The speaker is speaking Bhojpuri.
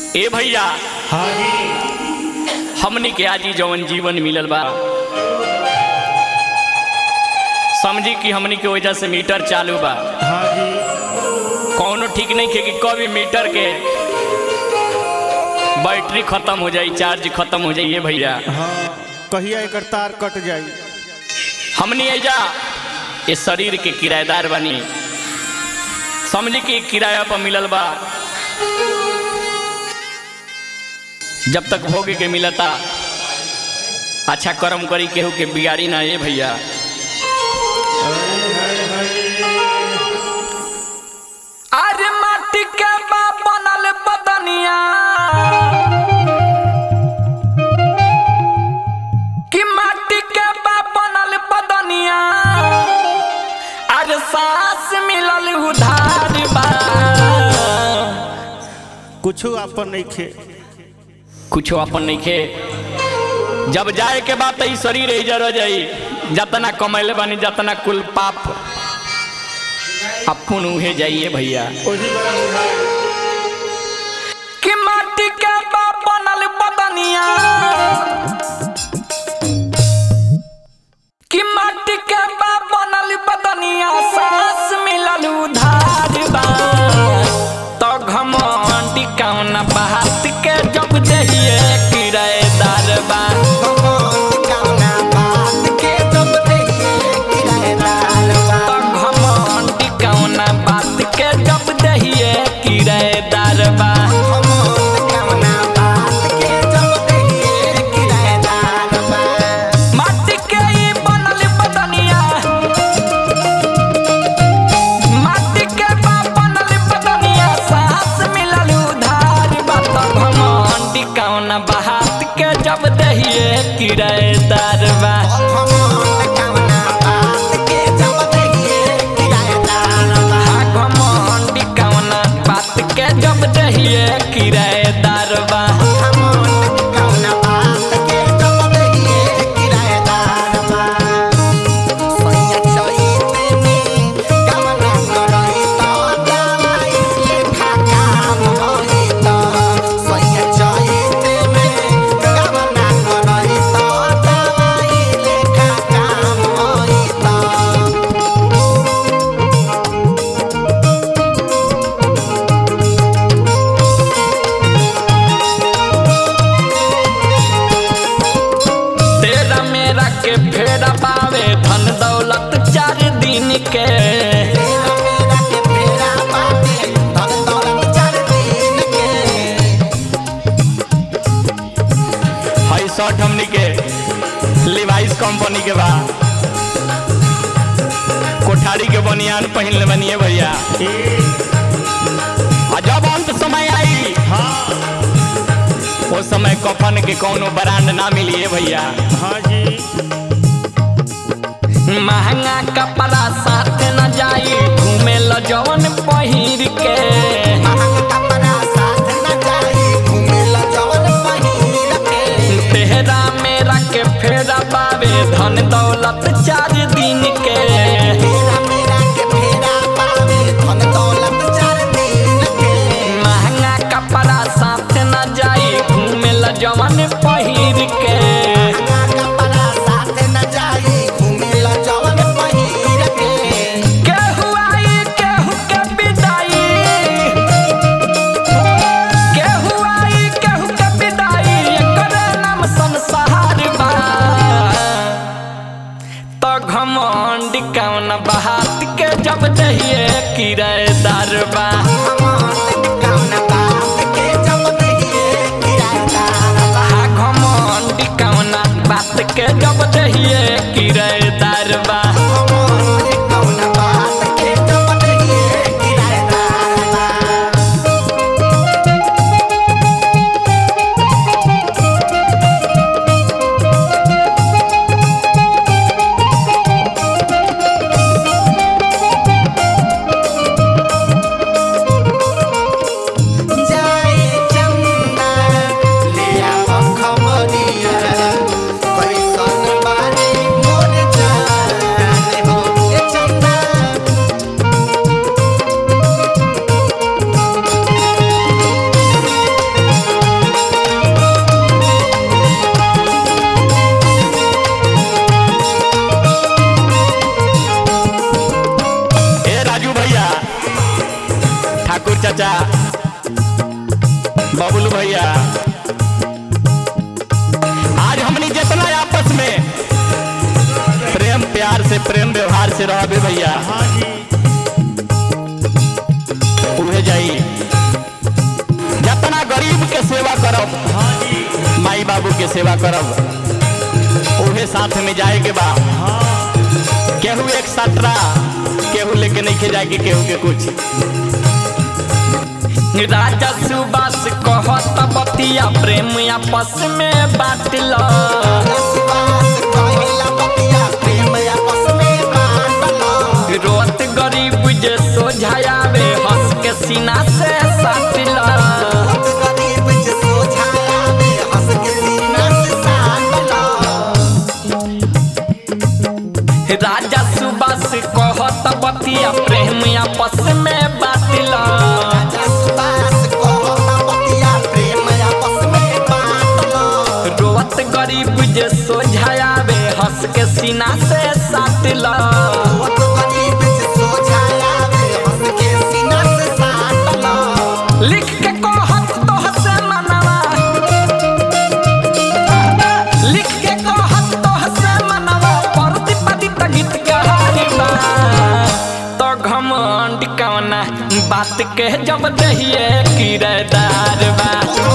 ए भैया हाँ जी हमनी के आजी जवन जीवन मिलल बा समझी कि हमनी के वजह से मीटर चालू बा हाँ जी कौनो ठीक नहीं खे कि कभी मीटर के बैटरी खत्म हो जाई चार्ज खत्म हो जाइए भैया हाँ कहिया एकर तार कट जाई हमनी एजा ये शरीर के किराएदार बनी समझी कि किराया पर मिलल बा जब तक भोगे के मिलता अच्छा कर्म करी केहू के बिगाड़ी ना ये भैया अरे माटी के बा बनल बदनिया कि माटी के बा बनल बदनिया अरे सांस मिलल उधार बा कुछो आपन नहीं खे कुछो अपन नहीं खे जब जाए के बाद ई शरीर इजर हो जाई जतना कमैले बानी जतना कुल पाप अपन उहे जाइए भैया ओही बड़ा बुझाए कि माटी के बा बनल बदनिया कि माटी के बा बनल बदनिया सांस मिलल उधार बा तो घमंडी कौन बात के जब दहिए किराएदार बा तो घमंडी कौन बात के जब दहिए किराएदार बा माटी के ई बनल बदनिया माटी के बा बनल बदनिया सांस मिलल उधार बात घमंडी कौन बात के जब दहिए किराएदार बा हाँ घमंडी कौन बात के जब दहिए किराएदार बा तेरा मेरा के फेरा पावे धन दौलत चार दिन के हाई शर्ट हमनी के लिवाइस कंपनी के बा कोठारी के बनियान पहिन ले बनिए भैया आ जब अंत समय आई हाँ वो समय कफन के कोनो ब्रांड ना मिलिए भैया हाँ जी महंगा कपड़ा साथ न जाई घूमे ल जवन पहिर के तेहरा मेरा के फेरा पावे धन दौलत चार दिन के महंगा कपड़ा साथ न जाई घूमे ल जवन पहिर के केहू आई केहू के विदाई केहू आई केहू के विदाई एकर नाम संसार बा तो घमंड कौन बात के जब दहिए किराएदार बा हा घमंड कौन बात के जब दहिए किराएदार बा चाचा बबलू भैया आज हमनी जितना आपस में प्रेम प्यार से प्रेम व्यवहार से रहबे भैया हाँ जी उहे जाई जितना गरीब के सेवा करब हाँ जी माई बाबू के सेवा करब उहे साथ में जाए के बा हाँ केहू एक सटरा केहू लेके नहीं के जाए केहू के कुछ राजा सुबास कहत बतिया प्रेम आपस में बाटल रोत गरीब जे सोझायावे हंस के सीना से साटिल राजा सुबास कहत बतिया प्रेम आपस में बाटल रोत गरीब जे सोझायावे हंस के सीना से साटिल लिख के कहत तोह से मनवा लिख के कहत तोह से मनवा परति पतित गीत कहानी बा तो घमंड कवना बात के जब दहिए किरदार बा